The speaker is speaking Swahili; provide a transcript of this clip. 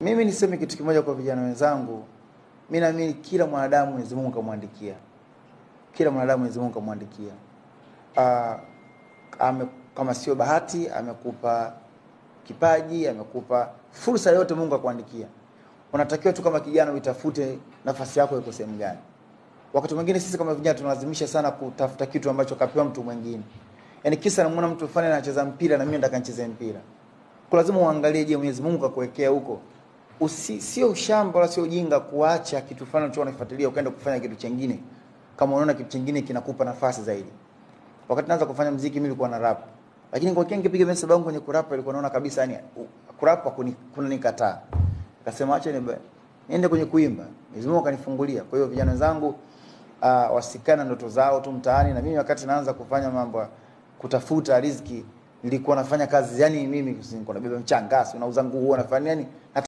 Mimi niseme kitu kimoja kwa vijana wenzangu, mimi naamini kila mwanadamu Mwenyezi Mungu kamwandikia, kila mwanadamu Mwenyezi Mungu kamwandikia. Ah, ame, kama sio bahati amekupa kipaji, amekupa fursa yote Mungu akuandikia. Unatakiwa tu kama kijana uitafute nafasi yako iko sehemu gani. Wakati mwingine sisi kama vijana tunalazimisha sana kutafuta kitu ambacho kapewa mtu mwingine. Yaani kisa namuona mtu fulani anacheza mpira na mimi nataka nicheze mpira. Kwa lazima uangalie, je, Mwenyezi Mungu kakuwekea huko usi, sio ushamba wala sio ujinga kuacha kitu fulani unachokuwa unakifuatilia ukaenda kufanya kitu chengine, kama unaona kitu chengine kinakupa nafasi zaidi. Wakati naanza kufanya mziki mimi nilikuwa na rap, lakini kwa kingi piga message yangu kwenye kurap ilikuwa naona kabisa yani kurap kuni, kuna nikataa, akasema acha ni niende kwenye kuimba. Mwenyezi Mungu akanifungulia. Kwa hiyo vijana wenzangu uh, wasikana ndoto zao tu mtaani, na mimi wakati naanza kufanya mambo kutafuta riziki nilikuwa nafanya kazi yani mimi nilikuwa nabeba mchanga, unauza nguo, nafanya yani